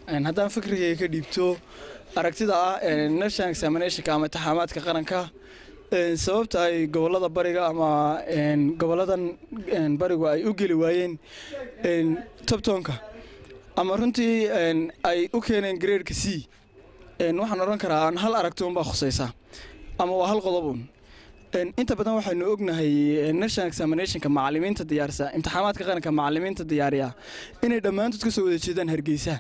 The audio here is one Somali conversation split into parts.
haddaan fikrigayga ka dhiibto aragtida ah national examinationka ama intixaamaadka qaranka sababta ay gobolada bariga ama goboladan barigu ay u geli waayeen tobtonka ama runtii ay u keeneen graedka c waxaan odhan karaa aan hal aragti unbaa khusaysa ama waa hal qodobuun inta badan waxaynu ognahay national examinationka macalimiinta diyaarisa imtixaamaadka qaranka macalimiinta diyaariya inay dhammaantood ka soo wada jeedaan hargeysa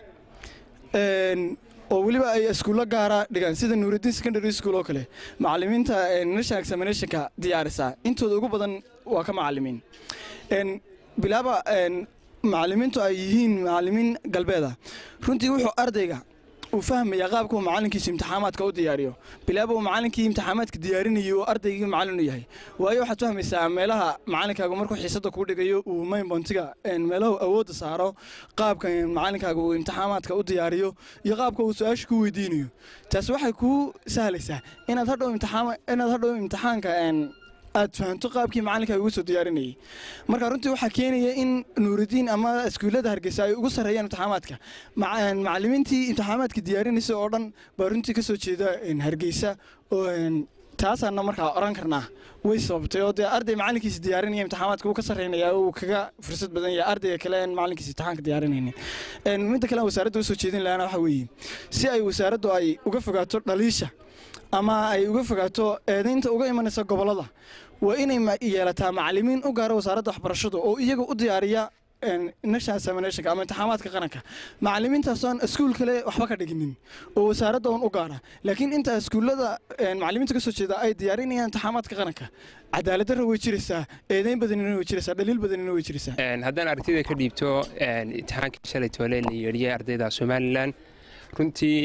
oo weliba ay iskuullo gaara dhigaan sida nuurudiin secondary school oo kale macalimiinta national examinationka diyaarisa intooda ugu badan waa ka macalimiin bilaaba macalimiintu ay yihiin macalimiin galbeeda runtii wuxuu ardayga uu fahmaya qaabka uu macalinkiisu imtixaamaadka u diyaariyo bilaaba uu macalinkii imtixaamaadka diyaarinayay uu ardaygii macalin u yahay waayo waxaad fahmaysaa meelaha macalinkaagu markuu xiisada kuu dhigayo uu maynbontiga meelahu awoodda saaro qaabka macalinkaaga uu imtixaamaadka u diyaariyo iyo qaabka uu su-aasha ku weydiinayo taasi waxay kuu sahlaysaa inaad hadhow inaad hadhow imtixaanka aad fahanto qaabkii macalinkaaga ugu soo diyaarinayay marka runtii waxaa keenaya in nuuridiin ama iskuullada hargeysa ay ugu sarreeyaan imtixaamaadka macalimiintii imtixaamaadka diyaarinaysa oo dhan baa runtii ka soo jeeda hargeysa oo taasaana markaa oran karnaa way sababtay oo dee arday macalinkiisa diyaarinaya imtixaamaadka uu ka sarreynaya uu kaga fursad badan yahay ardayga kale aan macalinkiisa imtixaanka diyaarinaynin midda kale aan wasaaradda usoo jeedin lahana waxa weeye si ay wasaaraddu ay uga fogaato dhaliisha ama ay uga fogaato eedaynta uga imanaysa gobollada waa inay yeelataa macalimiin u gaara wasaaradda waxbarashadu oo iyaga u diyaariya national examinationka ama imtixaamaadka qaranka macalimiintaasoon iskuul kale waxba ka dhiginin oo wasaaradda un u gaara laakiin inta iskuullada macalimiinta ka soo jeeda ay diyaarinayaan imtixaamaadka qaranka cadaalad darra way jiraysaa eedayn badanina way jiraysaa dhaliil badanina way jiraysaa haddaan aragtida ka dhiibto imtixaankii shalay toole la yeedhiyey ardayda somalilan runtii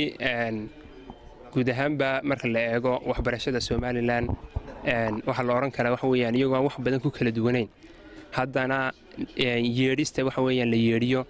guud ahaanba marka la eego waxbarashada somalilan waxaa la odhan karaa waxa weyaan iyagoo aan wax badan ku kala duwanayn haddana yeedhista waxa weyaan la yeedhiyo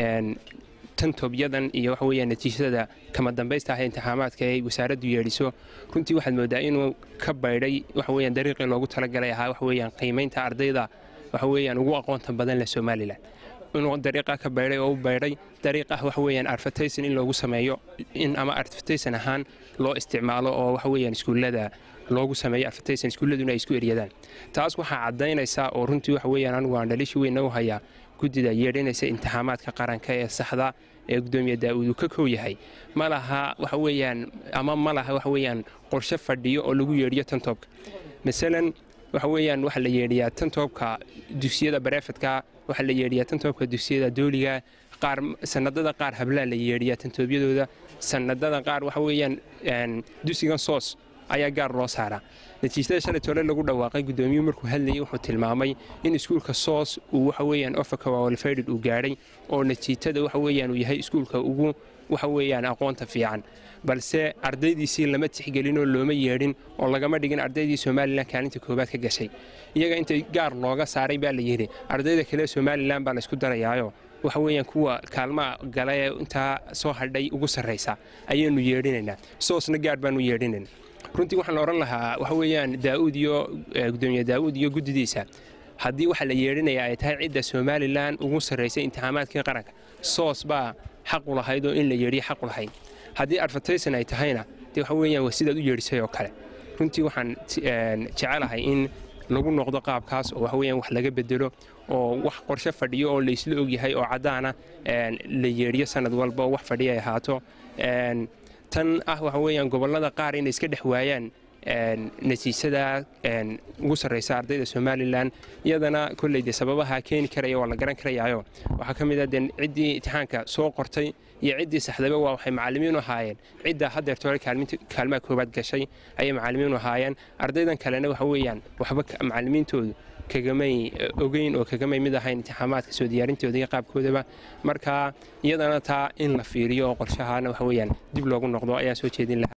tantobyadan iyo waxa weyaan natiijada kama dambaysta ah imtixaamaadka ay wasaaraddu yeedhiso runtii waxaad moodaa inuu ka baydhay waxa weyaan dariiqii loogu talagalay ahaa waxa weyaan qiimaynta ardayda waxa weyaan ugu aqoonta badan leh somalilan inuu dariiqa ka baydhay oo u baydhay dariiq ah waxa weyaan advertayson in loogu sameeyo in ama advertayson ahaan loo isticmaalo oo waxa weyaan iskuullada loogu sameeyo advertayson iskuulladuna ay isku eryadaan taas waxaa caddaynaysaa oo runtii waxa weyaan anigu aan dhaliishi weyna u hayaa guddida yeedhinaysa imtixaamaadka qaranka ee saxda ee gudoomiye daa'uud uu ka kow yahay ma laha waxa weyaan ama ma laha waxa weyaan qorshe fadhiyo oo lagu yeedhiyo tantoobka masalan waxa weyaan waxaa la yeedhiyaa tantoobka dugsiyada bareefadka waxaa la yeedhiyaa tantoobka dugsiyada dooliga qaar sanadada qaar hablaa la yeedhiyaa tantoobyadooda sanadada qaar waxa weyaan dugsigan soos ayaa gaar loo saaraa natiijada shalay tole lagu dhawaaqay gudoomiyuhu markuu hadlayay wuxuu tilmaamay in iskuulka soos uu waxa weyaan ofakawalfaydhid uu gaadhay oo natiijada waxa weyaan uu yahay iskuulka ugu waxa weyaan aqoonta fiican balse ardaydiisii lama tixgelinoo looma yeedhin oo lagama dhigin ardaydii somalilan kaalinta koowaad ka gashay iyaga intay gaar looga saaray baa la yidhi ardayda kale somalilan baa laysku darayaayo waxa weyaan kuwa kaalmaha gala ee intaa soo hadhay ugu sarraysa ayaanu yeedhinaynaa soosna gaar baanu yeedhinayna runtii waxaan odhan lahaa waxa weyaan daauud iyo gudoomiye daa'uud iyo guddidiisa haddii waxa la yeedhinaya ay tahay cidda somalilan ugu sarraysay imtixaamaadkii qaranka soos baa xaqu lahayd oo in la yeedhiya xaqu lahayd haddii advertayson ay tahayna dee waxa weyaan waa sidaad u yeedhisay oo kale runtii waxaan jecelahay in lagu noqdo qaabkaas oo waxa weyaan wax laga bedelo oo wax qorshe fadhiyo oo laysla ogyahay oo caddaana la yeedhiyo sanad walba oo wax fadhiya ay ahaato tan ah waxa weyaan gobollada qaar inay iska dhex waayaan natiijada ugu sarraysa ardayda somalilan iyadana kolley dee sababaha keeni karaya waa la garan karayaayo waxaa ka mid ah dee ciddii imtixaanka soo qortay iyo ciddii saxdaba waa waxay macallimiinu ahaayeen cidda haddeerta hore kaalmaha koowaad gashay ayay macallimiinu ahaayeen ardaydan kalena waxa weeyaan waxba macallimiintoodu kagamay ogeyn oo kagamay mid ahayn imtixaamaadka soo diyaarintooda iyo qaabkoodaba marka iyadana taa in la fiiriyo oo qorshahana waxa weyaan dib loogu noqdo ayaa soo jeedin lahaa